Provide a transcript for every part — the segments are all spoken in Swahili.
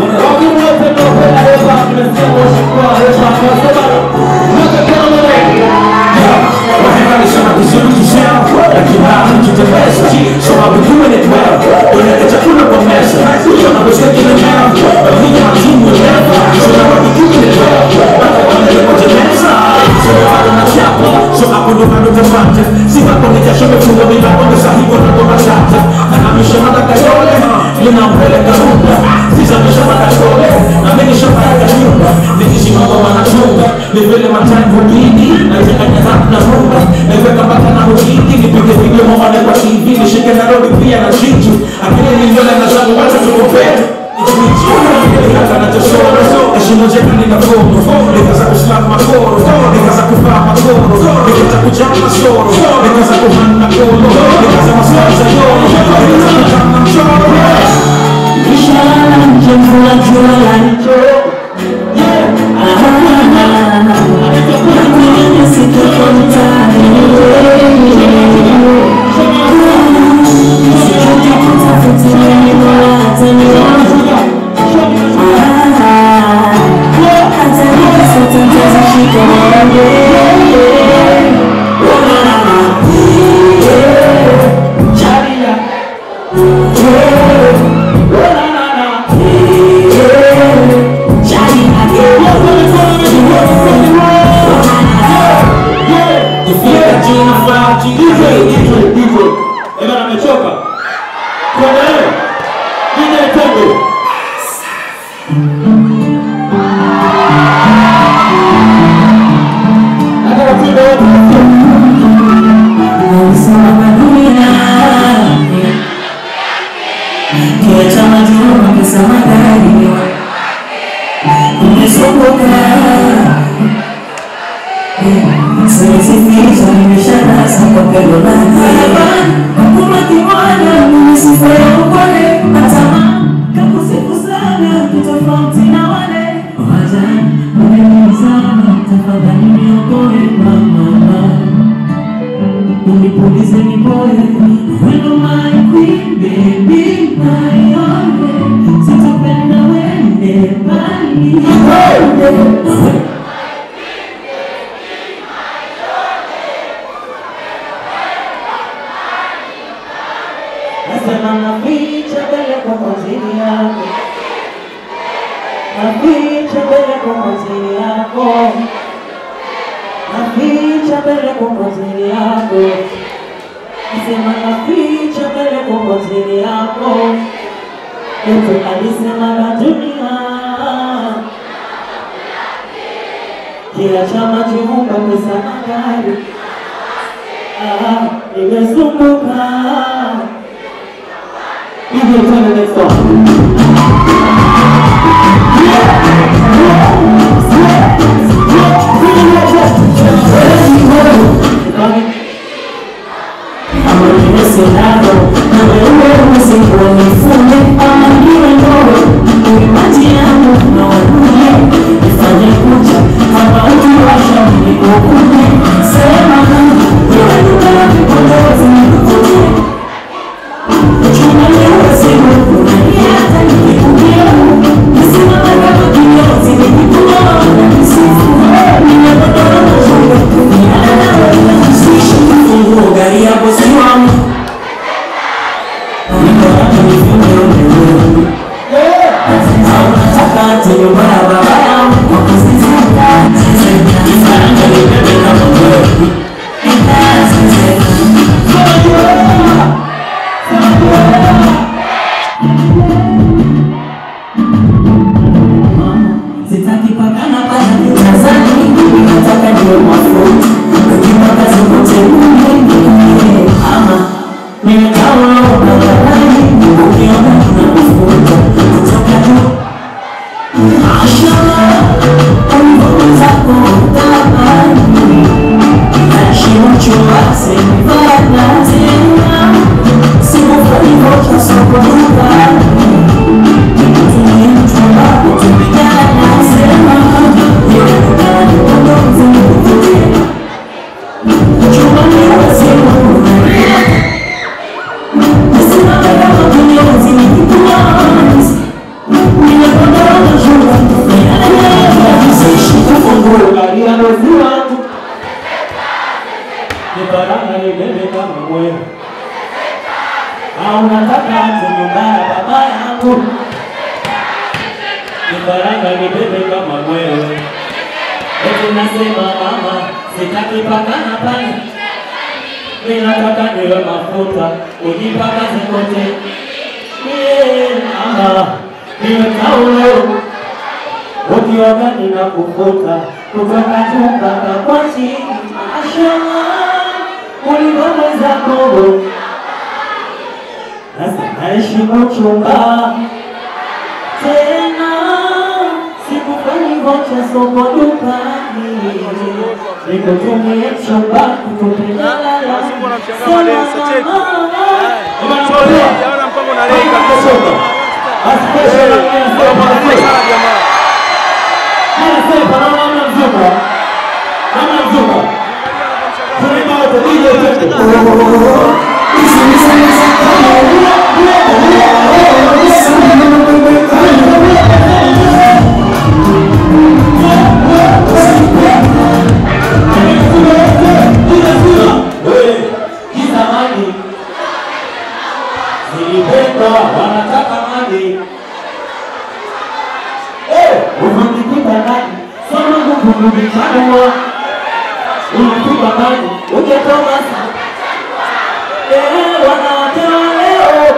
Wakati wote mnaopenda hip hop, nimesikia worship kwa hip hop. Nasema, look at kama wewe. Wahenganisha makizuri kishao lakini hapo tutembeza so I'll be doing it well unaweka chakula kwa meza so na kusikia kile mea lakini matumu never so now I'll be doing it well bado wanaweza kwa meza so bado na chapa so hapo ndo bado tafanya si hapo ni jasho mefunga milango ni sahihi na ndo mashata na hamisha madaka yole ninampeleka rumba sizamisha madakole na mimi shapaka nyumba nikisimama wanachunga ni vile matime hubidi na changanya rap na rumba naweka mpaka na hubidi nipige video mama na kwa TV nishike na rodi pia na chichu akili niliona na zangu wacha tukupenda heshima zetu ni makono nikaza kuslamu makoro nikaza kuvaa makoro nikaza kujama masoro nikaza kuhana kolo nikaza maswali za yoro nikaza kujama mchoro Kufika jina faa jina Eba amechoka. Tuendelee. DJ Tongo. Nataka tuimbe wote. Unipulize mi boy, wendo my queen, baby my only, sitopenda wende mbali. Nasema naficha mbele kwa mazini yako, naficha mbele kwa mazini yako, naficha mbele kwa mazini yako, nasema naficha mbele kwa mazini yako, eti alisema na dunia kila chama kiumba pesa na gari, ah, nimesumbuka DJ Tongo next one. Gari ya bosi wangu Unataka ati nyumba ya baba yangu kama wewe au nataka ati nyumba ya baba yangu kifaranga nibebe kama wewe eti nasema mama sitaki pakana pale mimi nataka niwe mafuta ujipakaze kote Yeah, mama niwe taulo ukioga ninakufuta kutoka juu mpaka kwa chini mashallah ulivyoweza kogo sasa naheshimu chumba tena sikufanyi vocha soko dukani nikutumie chumba kutupendala Jaona mpango na leo kabisa. Sana jamaa. Kizamani zilipendwa wanataka mali unanikita ndani sema nguvu kuvitanua unapigwa ndani ujetoka sa wanawake wa leo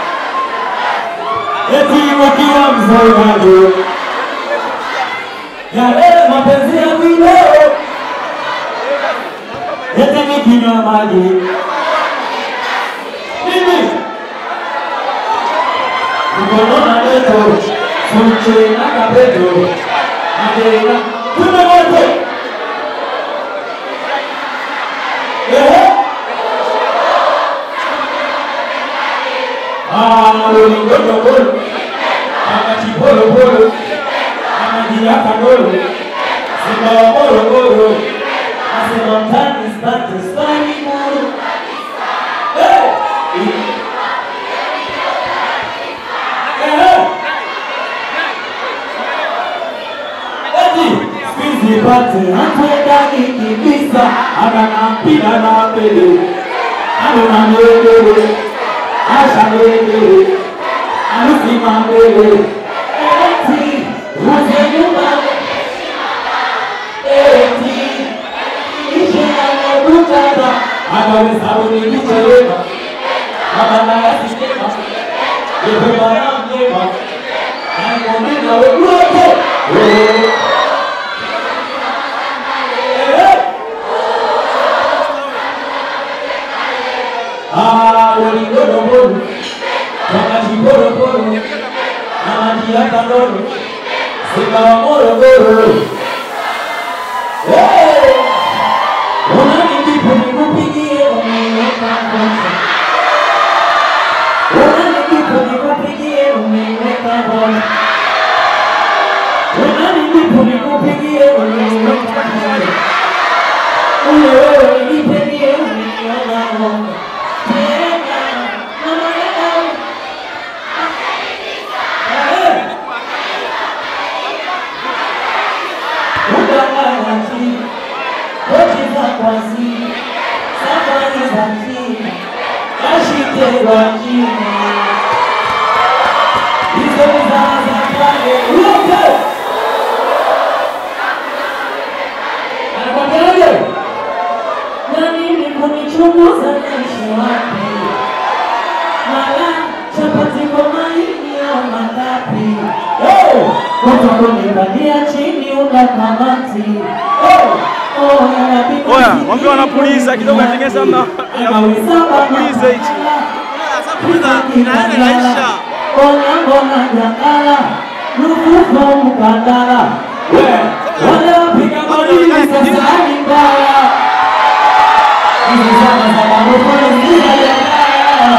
eti wakiwa mzee yale mapenzi ya video eti nikinywa maji mimi Mkonona leto, sunche na kabeto, adela, tume wote. Ehe. Ah, ulingojo bolo, amaji bolo bolo, amaji yaka bolo, simba wa bolo bolo, asema mtani spati spani bolo. Eh, Sipati hatwendani kibisa, ananampida na mbele, anuna mbele, asha mbele, alusima mbele, eti uze nyuma, eti ishe anabutana, akaweza unikichelewa, abana ya sistema, yepe bana mjema, aimonena wewote, wewe waligodobolu wakajibodobolu na majiakandolo zikawa morogoro unani ndipo nikupigie umeweka kosa unani ndipo nikupigie umeweka kosa unani ndipo nikupigie umeweka kosa ule wewe nipigie umeweka kosa Kunichunguza naishi wapi? Mala chapati kwa maini au mangapi? Watu kunibalia chini una kamati. Oh, inabidi Oya, wambe wanapuliza kidogo atengeza na puliza hichi. Mbona jakala lukufu mkandala wale wapiga madini sasa ni mbaya hizi zama za marufani zina jakala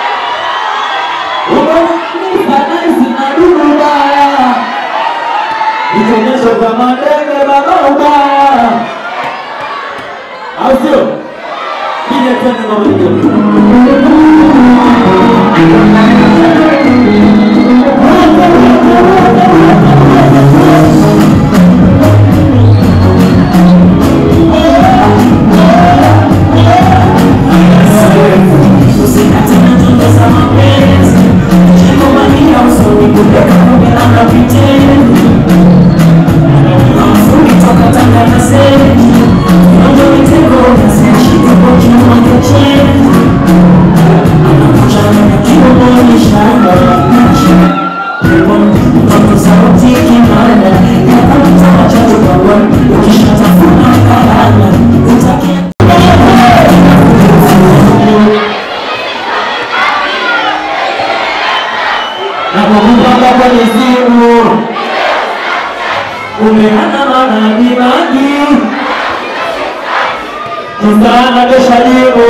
umeifanaisi na dudu mbaya ikionyesho kama ndege baba ubaya au sio? Piga tena na mpigo. Yes. na kwa kupanga kwenye simu umeana manabii mangi Susana Beshalimo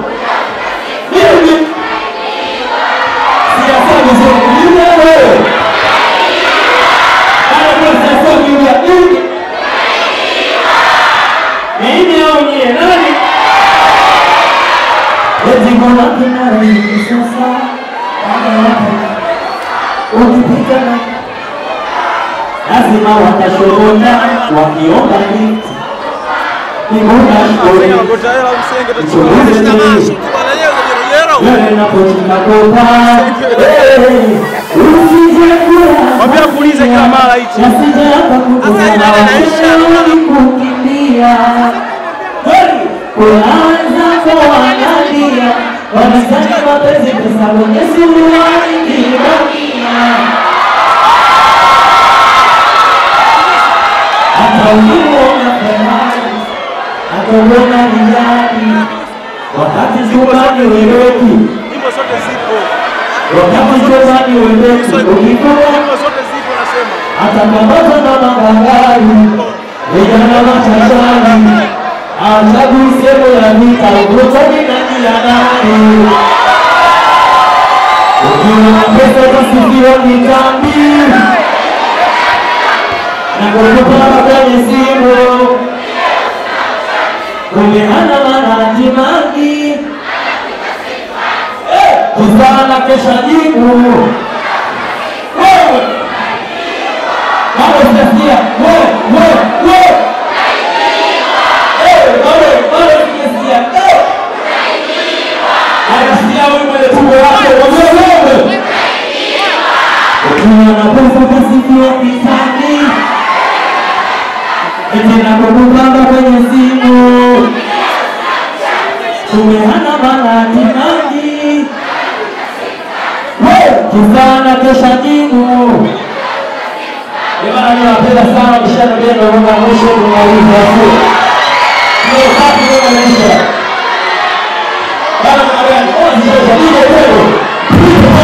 mimi siyasema vizuri ni wewe ana kwa sasa kiulia mimi mimi au nyie nani eti mbona kinara hivi sasa ukipita na lazima watashona wakiomba kiti Nimona shule Ngota hela msenge Mchunguzi tachukua. nini? Bana yeye jerojero. wewe naposhika kopa usije kula Mwambie akuulize kila mara hichi. nasije hapa Sasa ina inaisha. kukimbia kuna wenzako wanalia wanasema mapenzi pesa kwenye suruali kibakia hata ulimuona Ferrari akauona Rijali wakati zubani wereku Nyimbo zote zipo. wakati zubani wereku ukikuwa Nyimbo zote zipo nasema. atakamatwa na magangari vijana machachari achagui sehemu ya vita ukutani na jia nani ukiwa na pesa utasifiwa kitambi na kukupanga kwenye simu kumeana manati mangi kusana kesha jibu wewe bado sijasikia wewe wewe wewe Eh, bado bado sijasikia Eh. anasikia wewe mwenye tumbo lako wewe wewe ukiwa na pesa utasifiwa kisani eti nakukupanga kwenye simu tumeana manati mangi kisana kesha jibu Jamani, mimi nawapenda sana mishano leo naomba mwisho tunauliza tu. Ndio safi ndio maisha. Bana magari, oh sasa ile wewe.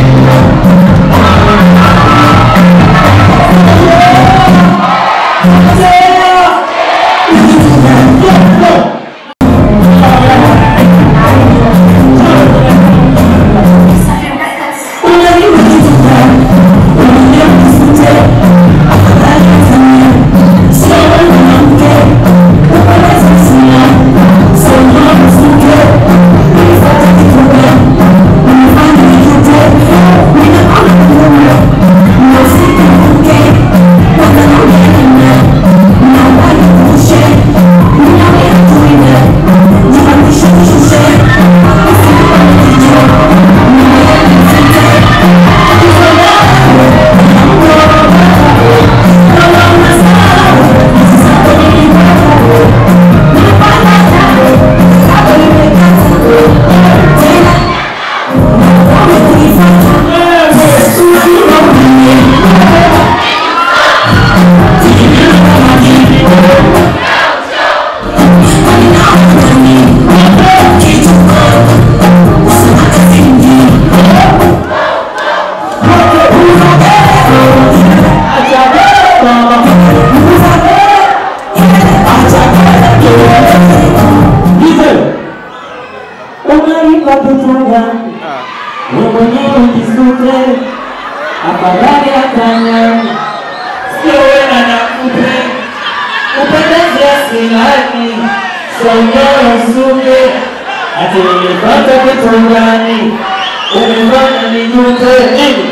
Unalipa kitu gani? Wewe mwenyewe ujisute, afadhali atanyani, sio wewe na kupe upendeze asilani, songewe usuke, ati nimepata kitu gani? Umefanya nijute nini?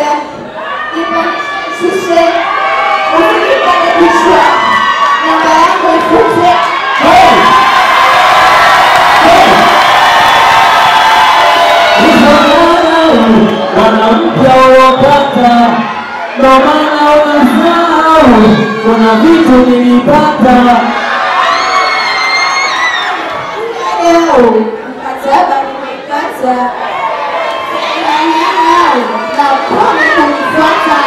Namba ndo maana unasahau kuna vitu nilipata Leo mkataba nimekata, nanyang'au na ukome kunifuata.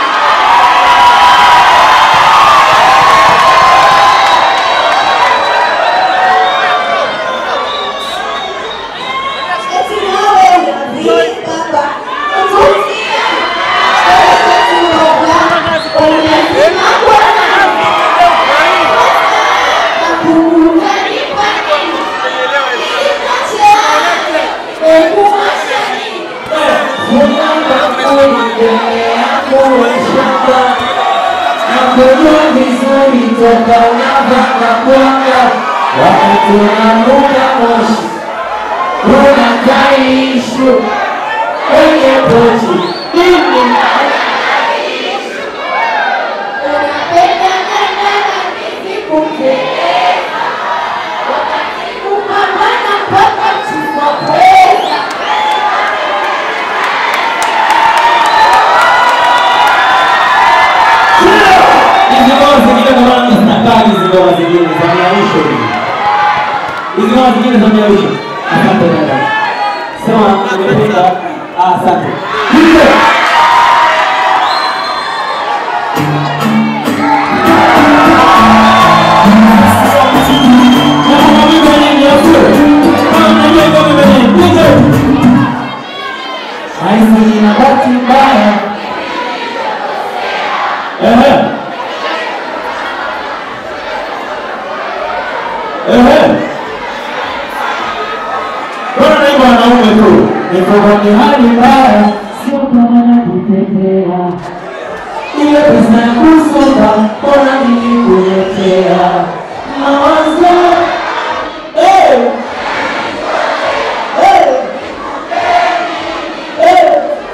Eti nawe unadhiri baba, utusia wewe kutuoga, unasema Bwana nakumbuka ni kwa nini nakujua vizuri toka unavanga kwanga wakati unanuka moshi unakaishu kwenye pochi mimi hizi ngoma zingine kwa maana zinakaa hizi ngoma zingine za miaisho hizi. hizi ngoma zingine za miaisho asante dada sema nimependa ah, asante Hizo. Na kuna wimbo wenye miausho. Kama mnajua hizo wimbo wenye, hizo. Haisi nina bahati mbaya Ehe. Ehe. Mbona naimba wanaume tu? Niko kwenye hali mbaya, sio kama najitetea. Ile pesa ya kusonga, mbona nilikuletea? Mawazo. Eh. Eh. Eh.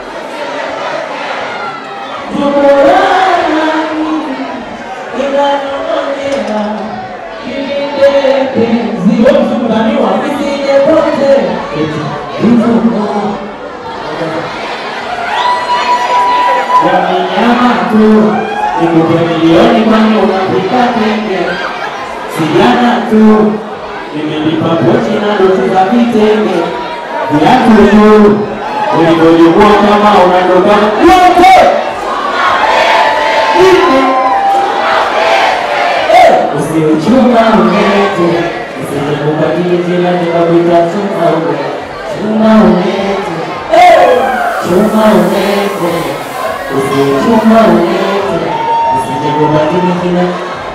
Nikupe milioni kwani unapika tenge Sijana tu nimelipa pochi na doti za vitenge Viatu tu ulivyojukua kama unandoka wote usiuchuma ulete usijekubadili jina nikakuita chuma ulete chuma ulete chuma ulete usiuchuma ulete usijekubadili jina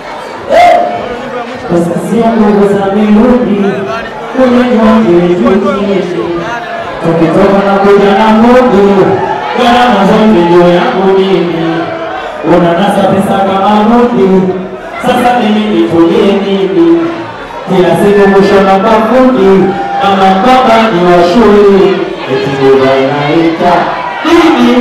pesa sio nguvu za mirudi kunyanywa kijukiishi tukitoka na kuja na Mungu gharama zote juu yangu mimi unanasa pesa kama rudi sasa mimi nitulie nini kila siku kushona mafundi mama baba ni wa shule eti baba inaita nini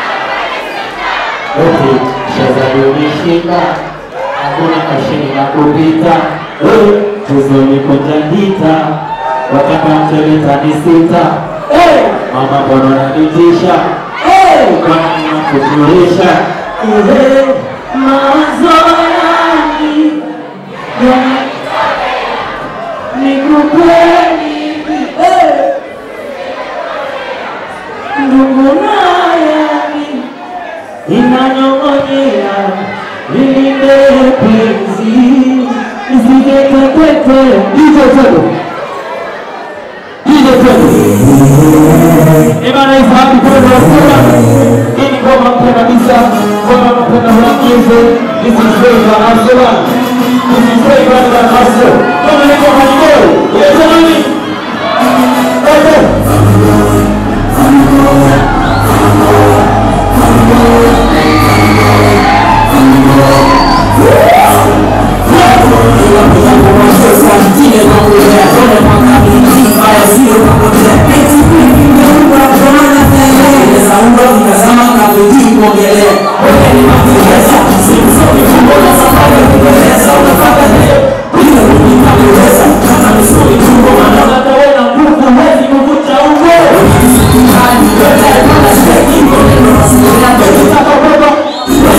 eti shazali unishinda hakuna mashini na kupita Eh, tuzoni kunjandita wakati mteleta ni sita Eh, mama mbona nanitisha Eh, kwani nakujulisha Eh, mawazo yangu yana- nikupeni Eh, ndugu nayani inanyong'onyea lilinde penzi isijetekwete hizo tendo hizo tendo Imana ifahamu kwenda wasema hii ni ngoma mpya kabisa, ngoma mpenda mwakize. This is Flavor Asela, this is Flavor na Asela. Ngoma ni ngoma ni ngoma. Yes, nani? Okay. Hata wewe na nguvu huwezi kuvunja ungo. Ukitaka kwenda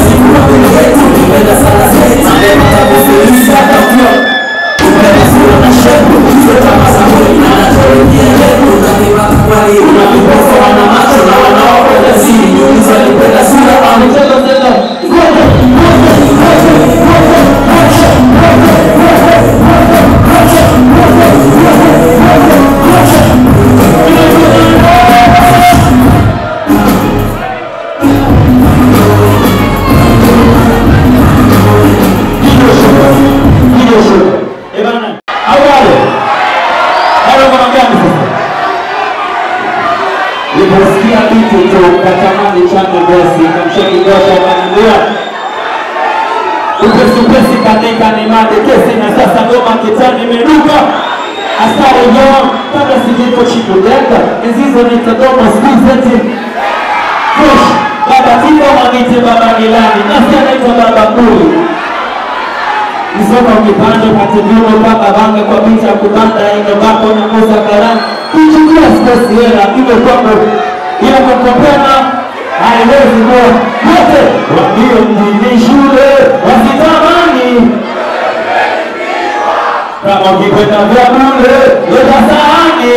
kanika ni made kesi na sasa goma kitani imeruka asari yon kabla siviko chikudeka enzi hizo nitadoma skuzeti fresh baba tiko mwagite baba gilani nasi anaitwa baba kuli Msoka ukipanda upate viuno kama banga kwa picha ya kubanda ino bako na muza karani kuchukua stress hela iwe kwako ila kwa kopena haiwezi kuwa yote wambio mjini shule wasitamani kama ukikwenda vya bure leta sahani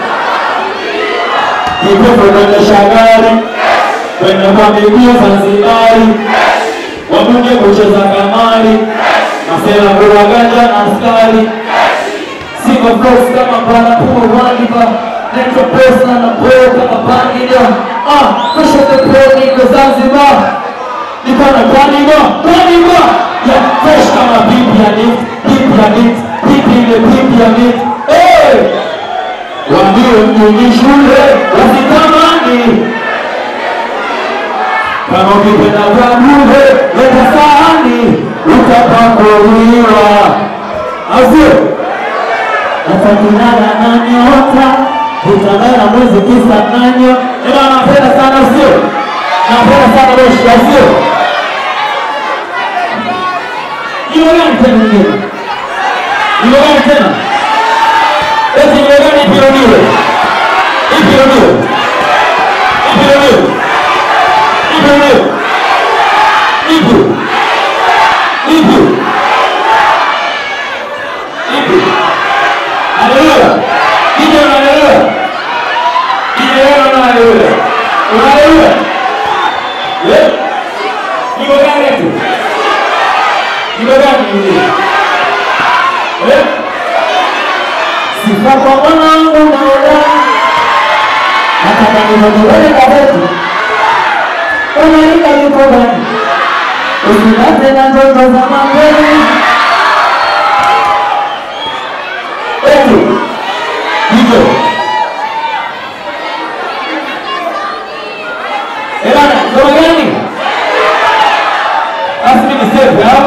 kipepo kuendesha gari kwenda kwa miguu Zanzibari wabunge kucheza kamari masela kuraganja na askari single cross kama barakoa waliva Metro Post na napoo kama pangilia ah kesho the pro niko Zanzibar niko na kaniba kaniba ya fresh kama bibi ya lift bibi ya lift bibi ile bibi ya lift eh Waambie mjini shule wasitamani kama ukipenda vya bure leta sahani utapakuliwa, au sio? Nafakinana na nyota utangana mwezi kisa nanyo. Ema, napenda sana, sio? Napenda sana Moshi, au sio? Jina gani tena nyingine? Jina gani tena? Eti jina gani ipironiwe? Ipironiwe? Ipironiwe? Ipironiwe? Ipi? Ipi? Ipi? Haleluya. Nije una haleluya. Nije wewe una haleluya. Una haleluya. Eh? Niko gani tu? Niko gani hivi? Eh? Sifa kwa mwanangu naola. Nataka nizodolee gazeti. Unaika yuko gani? Usilete na ndoto za mapema. Eti, hivyo. Eh bana, ngoma gani? Basi mimi nisepe au?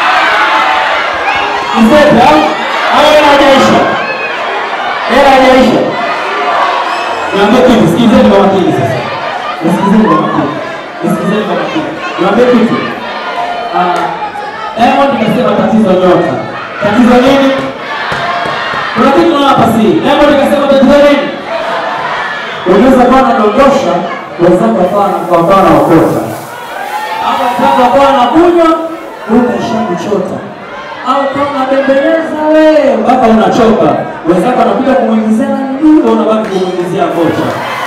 Nisepe au? Au hela haijaisha? Hela haijaisha? Niambie kitu, sikilizeni kwa makini sasa. Nisikilizeni kwa makini. Nisikilizeni kwa makini. Niambie kitu. Ah, Diamond kasema tatizo nyota. Tatizo nini? Kuna kitu naona hapa si. Diamond kasema tatizo nini? Unaweza kuwa unadondosha wenzako akawa kwa mfano anaokota. Au wenzako akawa anakunywa huko ishakuchota. Au kama unabembeleza wewe mpaka unachoka. Wenzako anakuja kumuingizia nani? Unabaki kumuingizia kocha.